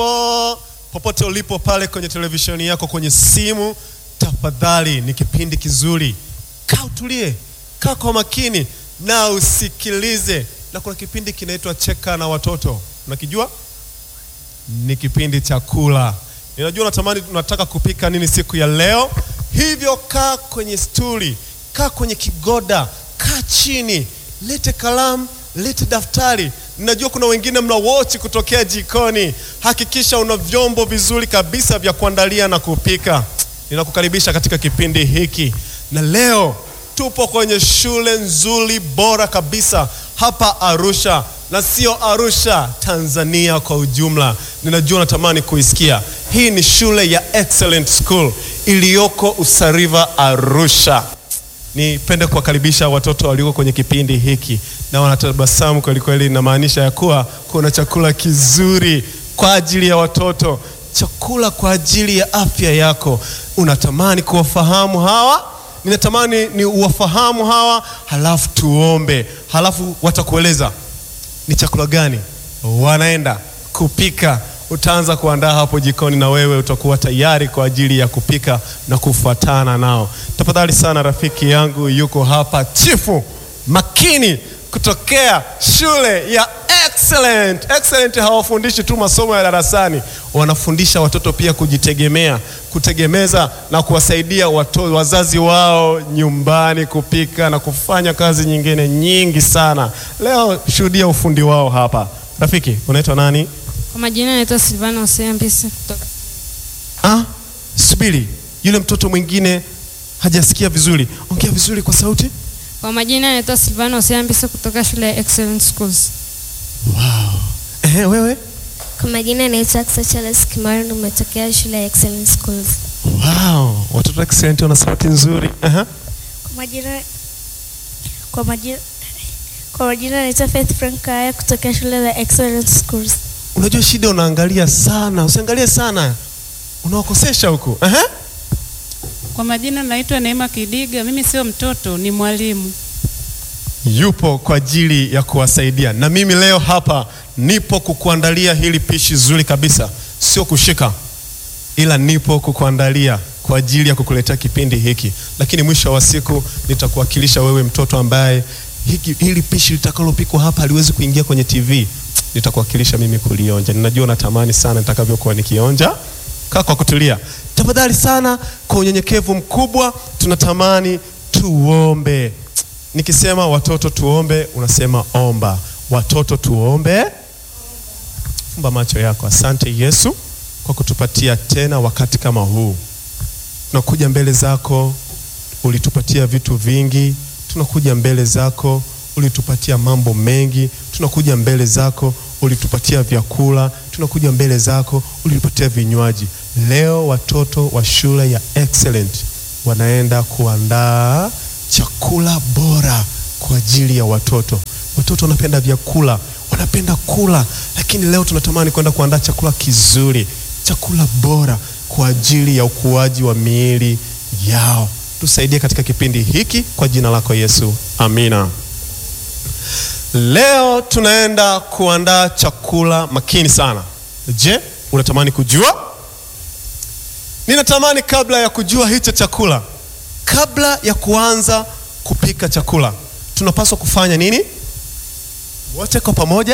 Mambo popote ulipo pale kwenye televisheni yako, kwenye simu, tafadhali, ni kipindi kizuri. Kaa utulie, kaa kwa makini na usikilize. Na kuna kipindi kinaitwa Cheka na Watoto, unakijua? Ni kipindi cha kula. Ninajua unatamani, unataka kupika nini siku ya leo, hivyo kaa kwenye stuli, kaa kwenye kigoda, kaa chini, lete kalamu, lete daftari. Ninajua kuna wengine mna wochi kutokea jikoni. Hakikisha una vyombo vizuri kabisa vya kuandalia na kupika. Ninakukaribisha katika kipindi hiki, na leo tupo kwenye shule nzuri bora kabisa hapa Arusha, na sio Arusha, Tanzania kwa ujumla. Ninajua unatamani kuisikia. Hii ni shule ya Excellent School iliyoko Usariva, Arusha. Nipende kuwakaribisha watoto walioko kwenye kipindi hiki na wanatabasamu kweli kweli. Inamaanisha ya kuwa kuna chakula kizuri kwa ajili ya watoto, chakula kwa ajili ya afya yako. Unatamani kuwafahamu hawa, ninatamani ni uwafahamu hawa, halafu tuombe, halafu watakueleza ni chakula gani wanaenda kupika. Utaanza kuandaa hapo jikoni, na wewe utakuwa tayari kwa ajili ya kupika na kufuatana nao. Tafadhali sana, rafiki yangu yuko hapa, Chifu Makini kutokea shule ya Excellent. Excellent hawafundishi tu masomo ya darasani, wanafundisha watoto pia kujitegemea, kutegemeza na kuwasaidia watoto, wazazi wao nyumbani kupika na kufanya kazi nyingine nyingi sana. Leo shuhudia ufundi wao hapa. Rafiki, unaitwa nani? Kwa majina naitwa Silvana Hosea Mbise kutoka Ah, subiri, yule mtoto mwingine hajasikia vizuri, ongea vizuri kwa sauti. Kwa majina naitwa Silvana Hosea Mbise kutoka shule ya Excellent Schools. Wow. Ehe, wewe? Kwa majina naitwa Aksa Charles Kimaru, nimetokea shule ya Excellent Schools. Wow, watoto excellent wana sauti nzuri. Aha. Kwa majina kwa majina kwa majina naitwa Faith Frank Kaya kutokea shule ya Excellent Schools. Unajua shida, unaangalia sana, usiangalie sana, unawakosesha huku. Aha. Kwa majina naitwa Neema Kidiga. Mimi sio mtoto, ni mwalimu. Yupo kwa ajili ya kuwasaidia, na mimi leo hapa nipo kukuandalia hili pishi zuri kabisa, sio kushika, ila nipo kukuandalia kwa ajili ya kukuletea kipindi hiki, lakini mwisho wa siku nitakuwakilisha wewe mtoto ambaye hiki, hili pishi litakalopikwa hapa haliwezi kuingia kwenye TV. Nitakuwakilisha mimi kulionja. Ninajua natamani sana nitakavyokuwa nikionja. Kaa kwa kutulia tafadhali sana, kwa unyenyekevu mkubwa, tunatamani tuombe. Nikisema watoto tuombe, unasema omba. Watoto tuombe. Fumba macho yako. Asante Yesu kwa kutupatia tena wakati kama huu. Tunakuja mbele zako, ulitupatia vitu vingi. Tunakuja mbele zako, ulitupatia mambo mengi. Tunakuja mbele zako, ulitupatia vyakula. Tunakuja mbele zako, ulitupatia vinywaji. Leo watoto wa shule ya Excellent wanaenda kuandaa chakula bora kwa ajili ya watoto. Watoto wanapenda vyakula, wanapenda kula, lakini leo tunatamani kwenda kuandaa chakula kizuri, chakula bora kwa ajili ya ukuaji wa miili yao. Tusaidie katika kipindi hiki kwa jina lako Yesu, amina. Leo tunaenda kuandaa chakula makini sana. Je, unatamani kujua? Ninatamani kabla ya kujua hicho chakula, kabla ya kuanza kupika chakula, tunapaswa kufanya nini? Wote kwa pamoja.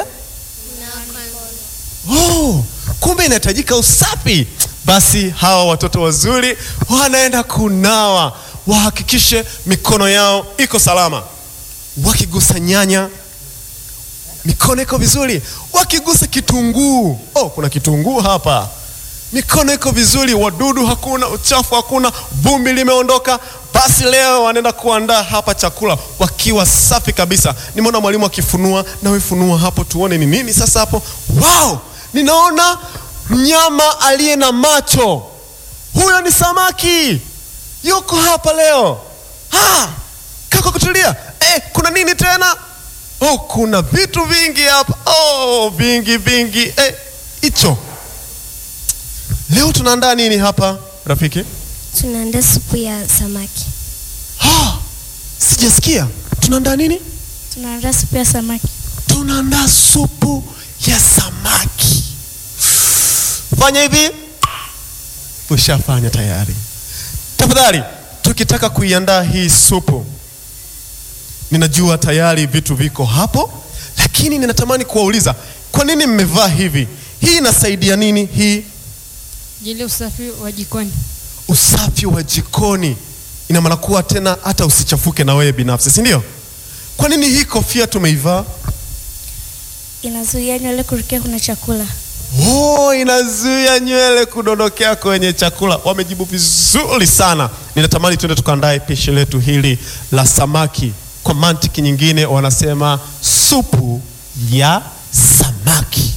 Oh, kumbe inahitajika usafi. Basi hawa watoto wazuri wanaenda kunawa, wahakikishe mikono yao iko salama. Wakigusa nyanya, mikono iko vizuri. Wakigusa kitunguu, oh, kuna kitunguu hapa mikono iko vizuri, wadudu hakuna, uchafu hakuna, vumbi limeondoka. Basi leo wanaenda kuandaa hapa chakula wakiwa safi kabisa. Nimeona mwalimu akifunua, nawe funua hapo tuone ni nini sasa hapo. Wow, ninaona mnyama aliye na macho. Huyo ni samaki, yuko hapa leo. Ha, kako kutulia. Eh, kuna nini tena? Oh, kuna vitu vingi hapa. Oh, vingi vingi. Eh, hicho Leo tunaandaa nini hapa rafiki? Tunaandaa supu ya samaki. Ah, sijasikia. Tunaandaa nini? Tunaandaa supu ya samaki. Tunaandaa supu ya samaki. fanya hivi, ushafanya tayari. Tafadhali, tukitaka kuiandaa hii supu, ninajua tayari vitu viko hapo, lakini ninatamani kuwauliza kwa nini mmevaa hivi? Hii inasaidia nini? Hii ajili ya usafi wa jikoni. usafi wa jikoni, ina maana kuwa tena hata usichafuke na wewe binafsi, si ndio? Kwa nini hii kofia tumeivaa? Inazuia nywele kurukia kuna chakula. Oh, inazuia nywele kudondokea kwenye chakula. Wamejibu vizuri sana. Ninatamani tuende tukaandae pishi letu hili la samaki. Kwa mantiki nyingine wanasema supu ya samaki.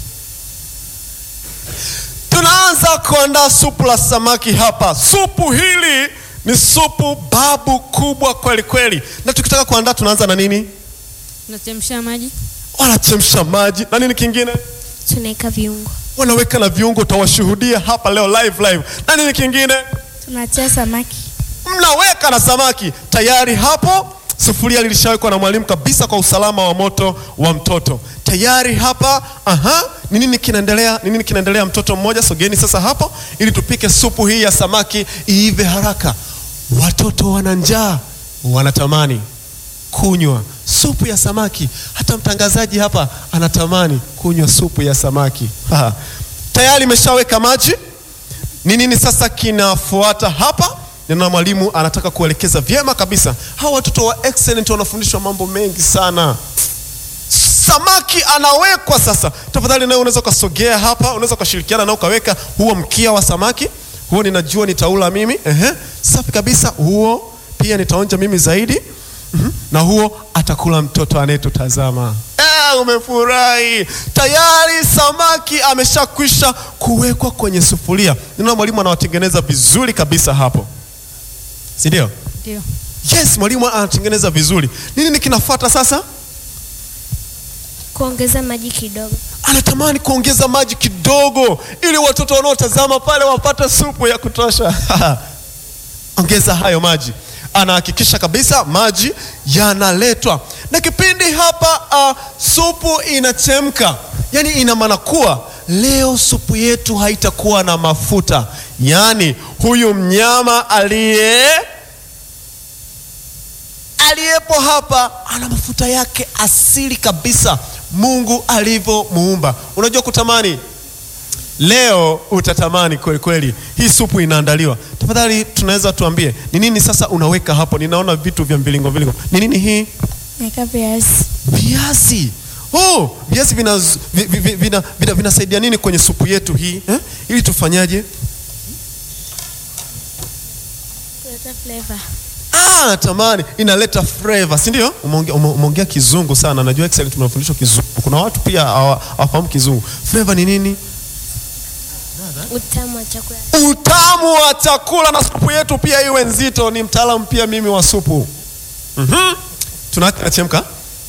Tunaanza kuandaa supu la samaki hapa. Supu hili ni supu babu kubwa kweli kweli, na tukitaka kuandaa tunaanza na nini? Tunachemsha maji, Wanachemsha maji na nini kingine? Tunaweka viungo. wanaweka na viungo, utawashuhudia hapa leo live live. Na nini kingine? Tunatia samaki. Mnaweka na samaki tayari hapo. Sufuria lilishawekwa na mwalimu kabisa kwa usalama wa moto wa mtoto tayari hapa. Aha, ni nini kinaendelea? Ni nini kinaendelea? Mtoto mmoja, sogeni sasa hapo, ili tupike supu hii ya samaki iive haraka. Watoto wana njaa, wanatamani kunywa supu ya samaki. Hata mtangazaji hapa anatamani kunywa supu ya samaki. Ha. Tayari imeshaweka maji. Ni nini sasa kinafuata hapa? Nina mwalimu anataka kuelekeza vyema kabisa. Hawa watoto wa excellent wanafundishwa mambo mengi sana. Samaki anawekwa sasa. Tafadhali nawe unaweza ukasogea hapa, unaweza ukashirikiana na ukaweka huo mkia wa samaki. Huo ninajua nitaula mimi. Ehe, safi kabisa. Huo pia nitaonja mimi zaidi. Mhm. Na huo atakula mtoto anayetutazama. Eh, umefurahi tayari. Samaki ameshakwisha kuwekwa kwenye sufuria. Ninaona mwalimu anawatengeneza vizuri kabisa hapo, si ndio? ndio Yes, mwalimu anatengeneza vizuri. Nini kinafuata sasa? Kuongeza maji kidogo. Anatamani kuongeza maji kidogo, ili watoto wanaotazama pale wapate supu ya kutosha. Ongeza hayo maji. Anahakikisha kabisa maji yanaletwa, na kipindi hapa uh, supu inachemka, yaani ina maana kuwa leo supu yetu haitakuwa na mafuta, yaani huyu mnyama aliye aliyepo hapa ana mafuta yake asili kabisa, Mungu alivyomuumba. Unajua kutamani, leo utatamani kweli kweli. Hii supu inaandaliwa, tafadhali tunaweza tuambie ni nini sasa unaweka hapo? Ninaona vitu vya mvilingo vilingo, ni nini hii? Naweka viazi. Viazi. Oh, viazi vinasaidia vina, vina, vina, vina, vinasaidia nini kwenye supu yetu hii eh? Ili tufanyaje? Kuleta flavor. Ah, natamani inaleta flavor, si ndio? Umeongea ume- umeongea kizungu sana. Najua excellent tunafundishwa kizungu. Kuna watu pia hawa- hawafahamu kizungu. Flavor ni nini? Utamu wa chakula. Utamu wa chakula na supu yetu pia iwe nzito. Ni mtaalamu pia mimi wa supu. Mhm. Tunaacha inachemka.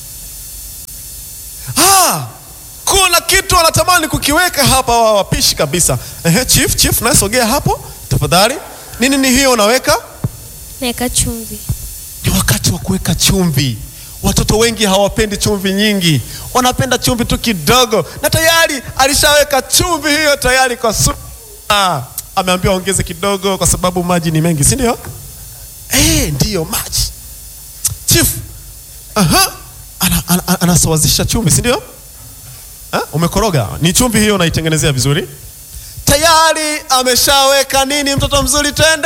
Ah, kuna kitu wanatamani kukiweka hapa wa wapishi kabisa. Ehe, chief, chief, nasogea hapo tafadhali. Nini ni hiyo unaweka? Naweka chumvi. ni wakati wa kuweka chumvi. Watoto wengi hawapendi chumvi nyingi, wanapenda chumvi tu kidogo, na tayari alishaweka chumvi hiyo tayari kwa supu. Ah, ameambiwa ongeze kidogo kwa sababu maji ni mengi, si ndio? Eh, ndiyo maji. Chief, aha, ana, ana, ana, anasawazisha chumvi, si ndio? Ah, umekoroga, ni chumvi hiyo unaitengenezea vizuri. Tayari ameshaweka nini, mtoto mzuri, twende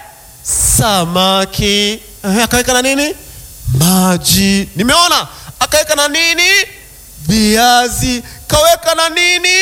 samaki Ehe, akaweka na nini maji nimeona akaweka na nini viazi kaweka na nini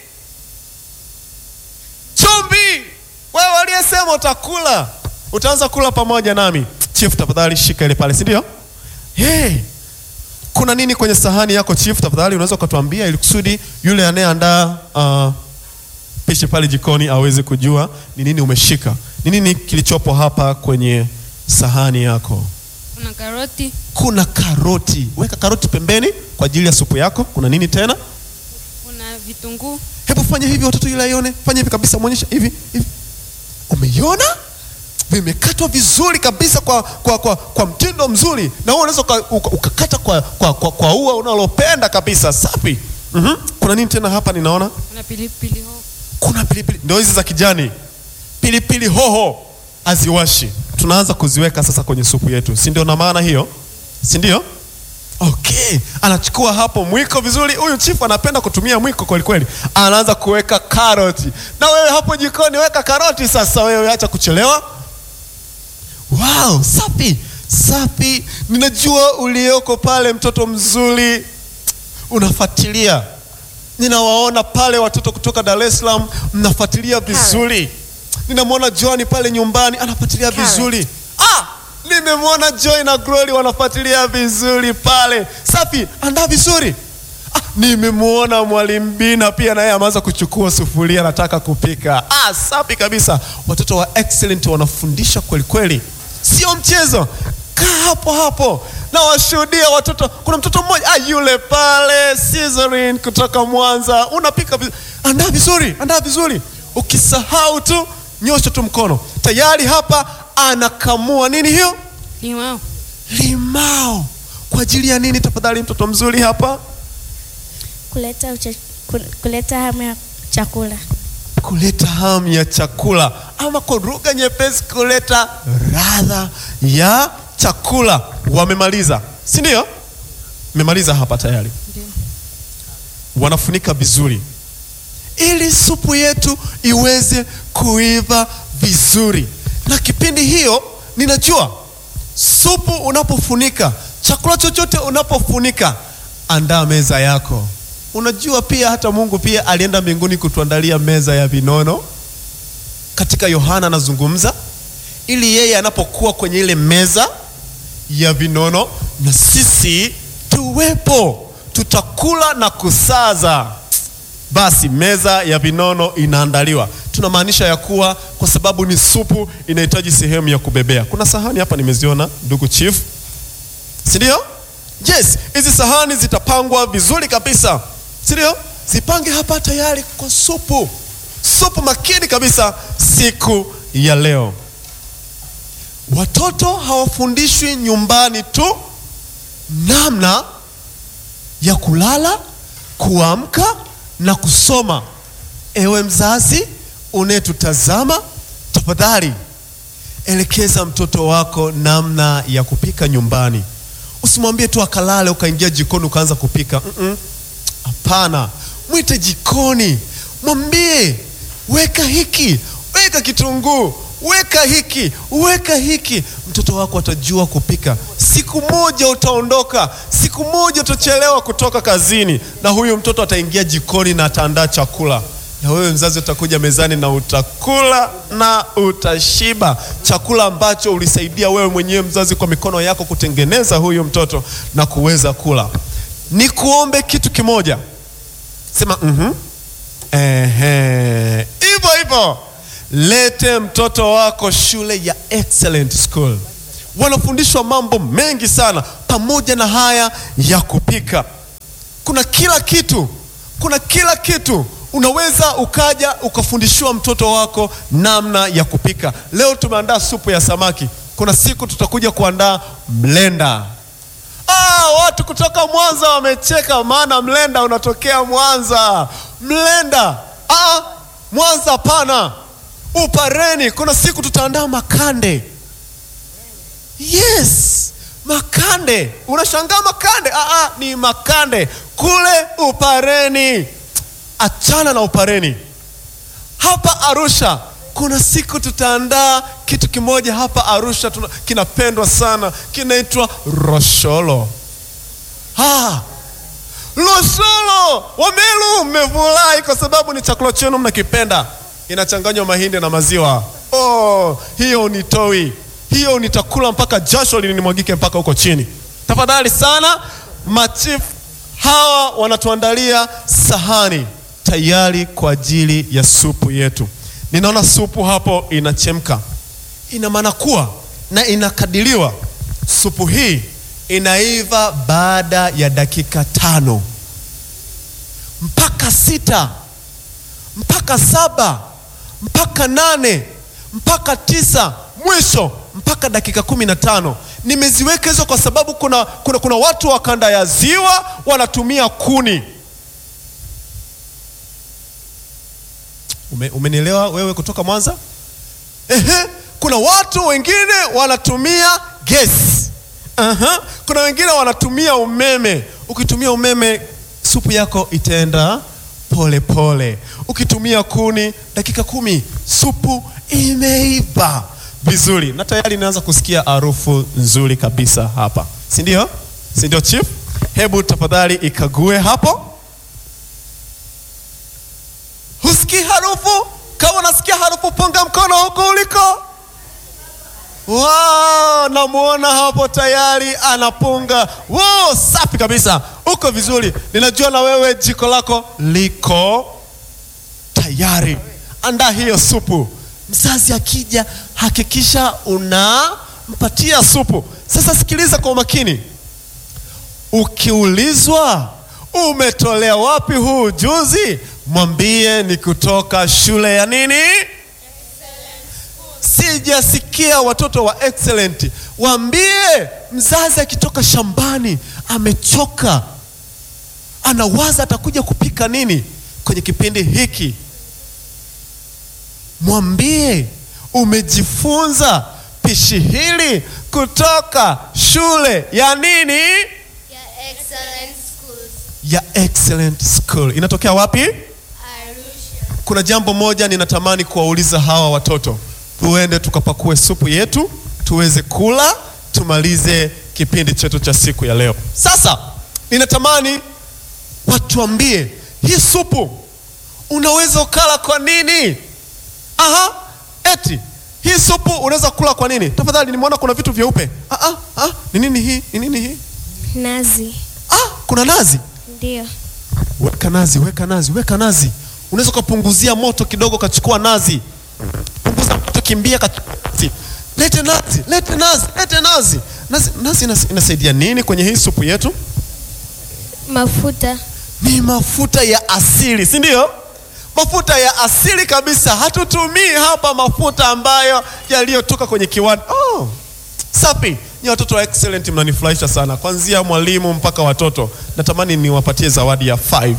chumvi wewe aliyesema utakula utaanza kula pamoja nami chief tafadhali shika ile pale si ndio hey. kuna nini kwenye sahani yako chief tafadhali unaweza ukatuambia ili kusudi yule anayeandaa uh, pishi pale jikoni aweze kujua ni nini umeshika, ni nini kilichopo hapa kwenye sahani yako. kuna karoti Kuna karoti, weka karoti pembeni kwa ajili ya supu yako. Kuna nini tena? kuna vitunguu Hebu fanya hivi watoto, ili aione. Fanya hivi kabisa, mwonyesha hivi hivi. Umeiona? Vimekatwa vizuri kabisa kwa, kwa, kwa, kwa mtindo mzuri, na wewe unaweza uka- uka- ukakata kwa, kwa, kwa, kwa ua unalopenda kabisa. Safi. Mhm. Kuna nini tena hapa? Ninaona kuna pilipili hoho kuna pilipili ndio hizi za kijani, pilipili hoho haziwashi, tunaanza kuziweka sasa kwenye supu yetu, si ndio? Na maana hiyo, si ndio? Okay, anachukua hapo mwiko vizuri. Huyu chifu anapenda kutumia mwiko kweli kweli, anaanza kuweka karoti. Na wewe hapo jikoni weka karoti sasa, wewe acha kuchelewa. Wow, safi safi. Ninajua ulioko pale, mtoto mzuri, unafuatilia. Ninawaona pale watoto kutoka Dar es Salaam mnafuatilia vizuri. Ninamwona Joani pale nyumbani anafuatilia Carrot. vizuri. Ah, nimemwona Joy na Glory wanafuatilia vizuri pale. Safi, andaa vizuri. Ah, nimemwona mwalimu Bina pia naye ameanza kuchukua sufuria anataka kupika. Ah, safi kabisa. Watoto wa excellent wanafundisha kweli kweli, sio mchezo. Kaa hapo hapo na washuhudia watoto. Kuna mtoto mmoja ah, yule pale Cesarin kutoka Mwanza, unapika vizuri. Andaa vizuri, andaa vizuri. Ukisahau tu nyosha tu mkono. Tayari hapa anakamua nini hiyo? Limao. Limao. Kwa ajili ya nini tafadhali, mtoto mzuri hapa? kuleta ucha, ku- kuleta hamu ya chakula. kuleta hamu ya chakula, ama kwa lugha nyepesi, kuleta radha ya chakula. Wamemaliza, si ndio? Memaliza hapa tayari, wanafunika vizuri ili supu yetu iweze kuiva vizuri. Na kipindi hiyo, ninajua supu unapofunika, chakula chochote unapofunika, andaa meza yako. Unajua pia hata Mungu pia alienda mbinguni kutuandalia meza ya vinono. Katika Yohana anazungumza ili yeye anapokuwa kwenye ile meza ya vinono na sisi tuwepo, tutakula na kusaza. Basi meza ya vinono inaandaliwa, tunamaanisha ya kuwa kwa sababu ni supu, inahitaji sehemu ya kubebea. Kuna sahani hapa nimeziona, ndugu chief, si ndio? Yes, hizi sahani zitapangwa vizuri kabisa, si ndio? Zipange hapa tayari kwa supu, supu makini kabisa siku ya leo. Watoto hawafundishwi nyumbani tu namna ya kulala, kuamka na kusoma. Ewe mzazi unayetutazama, tafadhali elekeza mtoto wako namna ya kupika nyumbani. Usimwambie tu akalale ukaingia jikoni ukaanza kupika. Mm-mm. Hapana, mwite jikoni, mwambie weka hiki, weka kitunguu, weka hiki, weka hiki. Mtoto wako atajua kupika. Siku moja utaondoka, siku moja utachelewa kutoka kazini, na huyu mtoto ataingia jikoni na ataandaa chakula, na wewe mzazi utakuja mezani na utakula na utashiba, chakula ambacho ulisaidia wewe mwenyewe mzazi kwa mikono yako kutengeneza huyu mtoto na kuweza kula. Nikuombe kitu kimoja, sema mhm, ehe, hivyo hivyo. Lete mtoto wako shule ya Excellent School, wanafundishwa mambo mengi sana, pamoja na haya ya kupika. Kuna kila kitu, kuna kila kitu. Unaweza ukaja ukafundishiwa mtoto wako namna ya kupika. Leo tumeandaa supu ya samaki, kuna siku tutakuja kuandaa mlenda. Ah, watu kutoka Mwanza wamecheka, maana mlenda unatokea Mwanza. Mlenda ah, Mwanza hapana, Upareni. Kuna siku tutaandaa makande. Yes, makande. Unashangaa makande? Ah, ah, ni makande kule Upareni. Achana na Upareni. Hapa Arusha kuna siku tutaandaa kitu kimoja hapa Arusha tuna, kinapendwa sana kinaitwa rosholo. Ah, rosholo Wamelu, mmefurahi kwa sababu ni chakula chenu mnakipenda, inachanganywa mahindi na maziwa. Oh, hiyo ni toi, hiyo nitakula mpaka jasho linimwagike mpaka huko chini. Tafadhali sana, machifu hawa wanatuandalia sahani tayari kwa ajili ya supu yetu. Ninaona supu hapo inachemka, ina maana kuwa na inakadiriwa supu hii inaiva baada ya dakika tano mpaka sita mpaka saba mpaka nane mpaka tisa mwisho mpaka dakika kumi na tano. Nimeziweka hizo kwa sababu kuna, kuna, kuna watu wa kanda ya ziwa wanatumia kuni Ume, umenielewa wewe kutoka Mwanza? Ehe, kuna watu wengine wanatumia gesi. Aha, kuna wengine wanatumia umeme. Ukitumia umeme supu yako itaenda pole pole. Ukitumia kuni dakika kumi supu imeiva vizuri, na tayari inaanza kusikia harufu nzuri kabisa hapa, si ndio? Si ndio chief? Hebu tafadhali ikague hapo. Husikii harufu? Kama unasikia harufu, punga mkono huko uliko. Wow, namuona hapo tayari anapunga. Wow, safi kabisa, uko vizuri. Ninajua na wewe jiko lako liko tayari. Andaa hiyo supu. Mzazi akija, hakikisha unampatia supu. Sasa sikiliza kwa umakini. Ukiulizwa umetolea wapi huu ujuzi, mwambie ni kutoka shule ya nini? Sijasikia watoto wa excellent. Waambie mzazi akitoka shambani amechoka, anawaza atakuja kupika nini kwenye kipindi hiki. Mwambie umejifunza pishi hili kutoka shule ya nini? Ya excellent schools. Ya excellent school. Inatokea wapi? Arusha. Kuna jambo moja ninatamani kuwauliza hawa watoto, tuende tukapakue supu yetu tuweze kula, tumalize kipindi chetu cha siku ya leo. Sasa ninatamani watuambie hii supu unaweza ukala kwa nini? Aha, eti hii supu unaweza kula kwa nini? Tafadhali, nimeona kuna vitu vyeupe. Ah, ah, ah, ni nini hii? Ni nini hii? Nazi. Ah, kuna nazi. Ndio. Weka nazi, weka nazi, weka nazi. Unaweza ukapunguzia moto kidogo, ukachukua nazi. Punguza moto, kimbia, kachukua nazi. Lete nazi, lete nazi, lete nazi. Nazi, nazi inas- inasaidia nini kwenye hii supu yetu? Mafuta. Ni mafuta ya asili, si ndio? Mafuta ya asili kabisa. Hatutumii hapa mafuta ambayo yaliyotoka kwenye kiwanda. Oh, safi. Ni watoto wa excellent, mnanifurahisha sana, kuanzia mwalimu mpaka watoto. Natamani niwapatie zawadi ya 5.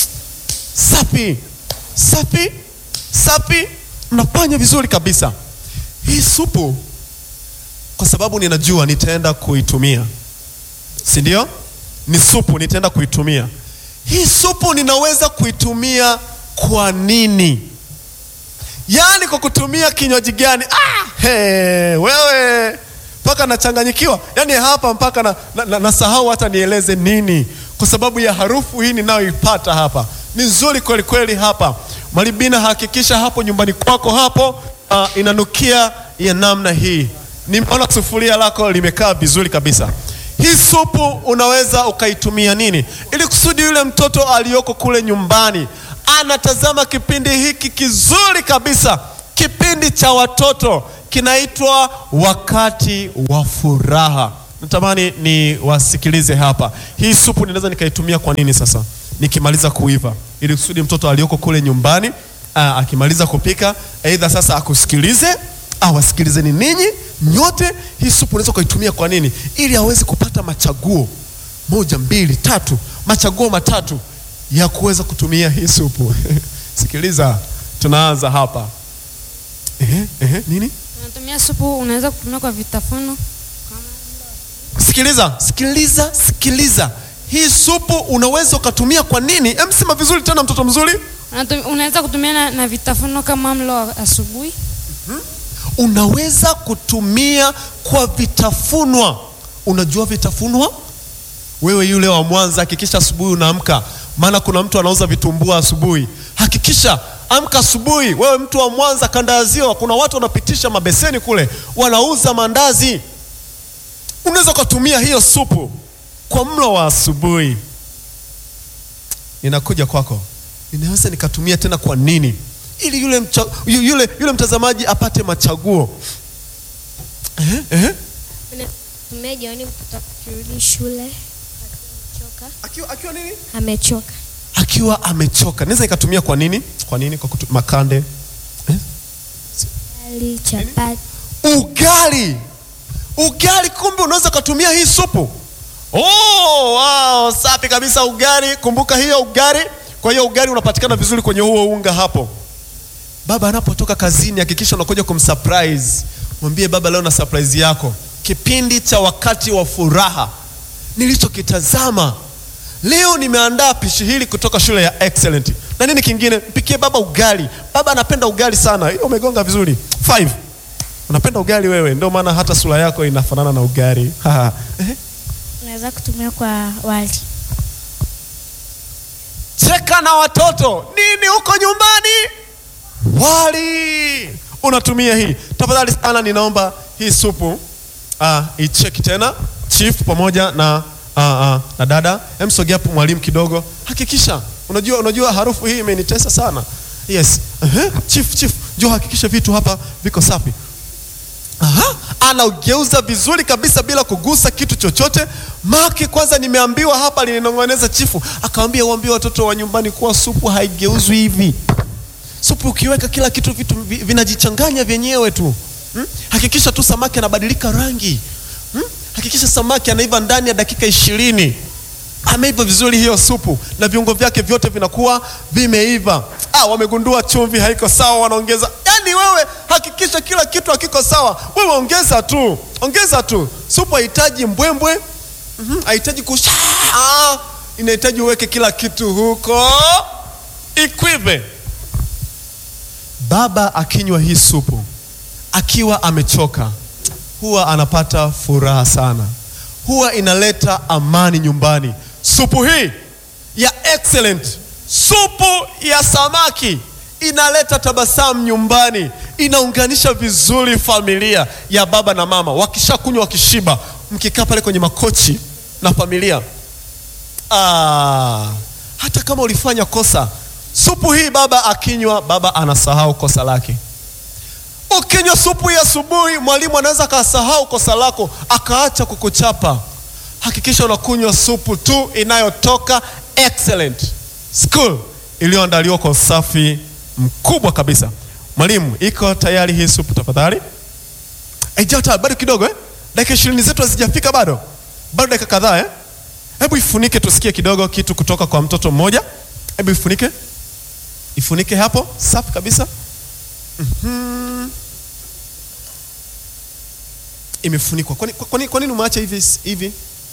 Safi, safi, safi, mnafanya vizuri kabisa. Hii supu, kwa sababu ninajua nitaenda kuitumia, si ndio? Ni supu, nitaenda kuitumia. Hii supu ninaweza kuitumia kwa nini? Yaani kwa kutumia kinywaji gani? Ah, he, wewe mpaka nachanganyikiwa, yaani hapa mpaka na, na, na, nasahau hata nieleze nini, kwa sababu ya harufu hii ninayoipata hapa ni nzuri kweli kweli. Hapa Malibina, hakikisha hapo nyumbani kwako hapo uh, inanukia ya namna hii. Nimeona sufuria lako limekaa vizuri kabisa. Hii supu unaweza ukaitumia nini, ili kusudi yule mtoto aliyoko kule nyumbani anatazama kipindi hiki kizuri kabisa, kipindi cha watoto kinaitwa Wakati wa Furaha. Natamani ni wasikilize hapa. Hii supu ninaweza nikaitumia kwa nini sasa nikimaliza kuiva, ili kusudi mtoto aliyoko kule nyumbani aa, akimaliza kupika, aidha sasa akusikilize au asikilizeni ninyi nyote. Hii supu unaweza ukaitumia kwa nini? Ili aweze kupata machaguo moja, mbili, tatu, machaguo matatu ya kuweza kutumia hii supu. Sikiliza, tunaanza hapa. Ehe, ehe, nini? Unatumia supu, unaweza kutumia kwa vitafuno. Sikiliza, sikiliza, sikiliza. Hii supu unaweza ukatumia kwa nini? Em, sema vizuri tena, mtoto mzuri. Unatum- Unaweza kutumia na, na vitafuno kama mlo wa asubuhi. Unaweza kutumia kwa vitafunwa. Unajua vitafunwa? Wewe yule wa Mwanza, hakikisha asubuhi unaamka, maana kuna mtu anauza vitumbua asubuhi. Hakikisha amka asubuhi. Wewe mtu wa Mwanza, kanda ya Ziwa, kuna watu wanapitisha mabeseni kule, wanauza mandazi. Unaweza ukatumia hiyo supu kwa mlo wa asubuhi. Ninakuja kwako, ninaweza nikatumia tena kwa nini? Ili yule, mcha, yu- yule, yule mtazamaji apate machaguo. Ehe, ehe. Tumia jioni mtoto akirudi shule amechoka. Akiwa, akiwa nini? Amechoka. Akiwa amechoka, naweza nikatumia kwa nini? Kwa nini? Kwa kutu, makande eh? Ali, chapati. Ugali, ugali. Kumbe unaweza ukatumia hii supu. Oh, wow, safi kabisa. Ugali, kumbuka hiyo ugali. Kwa hiyo ugali unapatikana vizuri kwenye huo unga hapo. baba anapotoka kazini hakikisha unakuja kumsurprise mwambie baba leo na surprise yako kipindi cha wakati wa furaha nilichokitazama leo nimeandaa pishi hili kutoka shule ya excellent na nini kingine mpikie baba ugali baba anapenda ugali sana hiyo umegonga vizuri five unapenda ugali wewe ndio maana hata sura yako inafanana na ugali Haha. Ehe. Unaweza kutumia kwa wali. cheka na watoto nini huko nyumbani wali unatumia hii tafadhali sana ninaomba hii supu uh, icheki tena chief pamoja na uh, uh, na dada emsogea hapo mwalimu kidogo hakikisha unajua unajua harufu hii imenitesa sana yes uh-huh. chief chief njoo hakikisha vitu hapa viko safi Aha, anaugeuza vizuri kabisa bila kugusa kitu chochote. Make kwanza nimeambiwa hapa, alinong'oneza chifu, akawambia uambie watoto wa nyumbani kuwa supu haigeuzwi hivi. Supu ukiweka kila kitu vitu vi- vinajichanganya vyenyewe tu hmm? Hakikisha tu samaki anabadilika rangi hmm? Hakikisha samaki anaiva ndani ya dakika ishirini ameiva vizuri hiyo supu na viungo vyake vyote vinakuwa vimeiva. Ah, wamegundua chumvi haiko sawa, wanaongeza. Yaani wewe hakikisha kila kitu hakiko sawa, wewe ongeza tu, ongeza tu. Supu haihitaji mbwembwe, mhm, haihitaji kusha, ah, inahitaji uweke kila kitu huko ikwive. Baba akinywa hii supu akiwa amechoka, huwa anapata furaha sana, huwa inaleta amani nyumbani. Supu hii ya excellent, supu ya samaki inaleta tabasamu nyumbani, inaunganisha vizuri familia ya baba na mama. Wakishakunywa wakishiba, mkikaa pale kwenye makochi na familia Ah, hata kama ulifanya kosa, supu hii baba akinywa, baba anasahau kosa lake. Ukinywa supu ya asubuhi, mwalimu anaweza akasahau kosa lako akaacha kukuchapa. Hakikisha unakunywa supu tu inayotoka excellent school iliyoandaliwa kwa usafi mkubwa kabisa. Mwalimu, iko tayari hii supu tafadhali? Haijata bado kidogo eh? Dakika ishirini zetu hazijafika bado, bado dakika kadhaa eh? Hebu ifunike tusikie kidogo kitu kutoka kwa mtoto mmoja. Hebu ifunike, ifunike hapo, safi kabisa. Mhm. Imefunikwa. Kwani kwani kwani umeacha hivi hivi?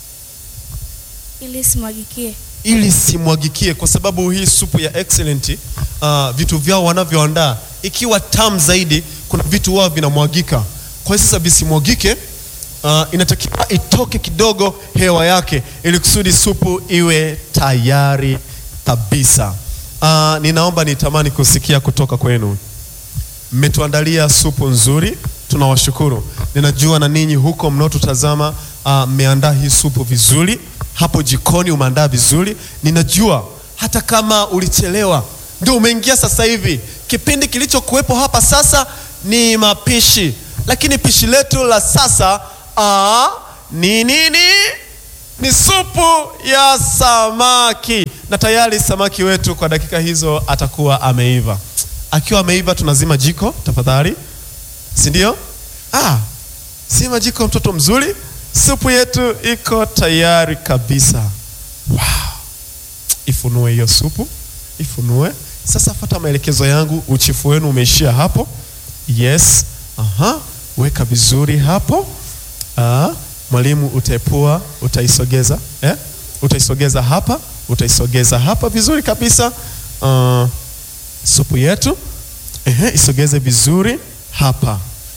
Ili simwagikie. ili simwagikie, kwa sababu hii supu ya excellent uh, vitu vyao wanavyoandaa ikiwa tamu zaidi, kuna vitu wao vinamwagika. Kwa hiyo sasa visimwagike, uh, inatakiwa itoke kidogo hewa yake, ili kusudi supu iwe tayari kabisa. Uh, ninaomba nitamani kusikia kutoka kwenu mmetuandalia supu nzuri, tunawashukuru. Ninajua na ninyi huko mnaotutazama ah, mmeandaa hii supu vizuri, hapo jikoni umeandaa vizuri. Ninajua hata kama ulichelewa, ndio umeingia sasa hivi. Kipindi kilichokuwepo hapa sasa ni mapishi, lakini pishi letu la sasa ah, ni nini? Ni supu ya samaki, na tayari samaki wetu kwa dakika hizo atakuwa ameiva. Akiwa ameiva, tunazima jiko tafadhali, si ndio? Ah, zima jiko, mtoto mzuri. Supu yetu iko tayari kabisa. Wow. Ifunue hiyo supu, ifunue sasa. Fata maelekezo yangu, uchifu wenu umeishia hapo. Yes, aha, weka vizuri hapo. Ah, mwalimu utaepua, utaisogeza eh? Utaisogeza hapa, utaisogeza hapa vizuri kabisa. Ah, supu yetu ehe, isogeze vizuri hapa.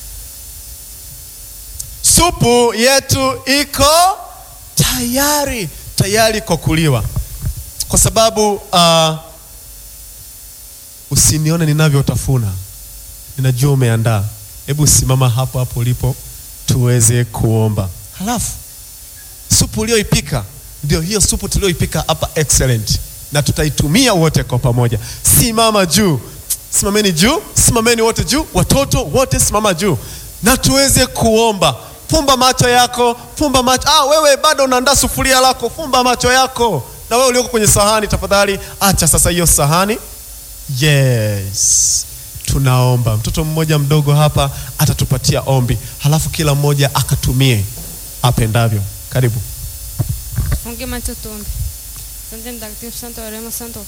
Supu yetu iko tayari, tayari kwa kuliwa, kwa sababu uh, usinione ninavyotafuna, ninajua umeandaa. Hebu simama hapo hapo ulipo tuweze kuomba. Halafu supu uliyoipika ndio hiyo supu tulioipika hapa excellent, na tutaitumia wote kwa pamoja. Simama juu, simameni juu, simameni wote juu, watoto wote simama juu, na tuweze kuomba. Fumba macho yako, fumba macho. Ah, wewe bado unaandaa sufuria lako, fumba macho yako. Na wewe ulioko kwenye sahani, tafadhali acha sasa hiyo sahani. Yes, tunaomba. Mtoto mmoja mdogo hapa atatupatia ombi, halafu kila mmoja akatumie apendavyo. Karibu. Funge macho tuombe. Asante mtakatifu, santo wa rehema, santo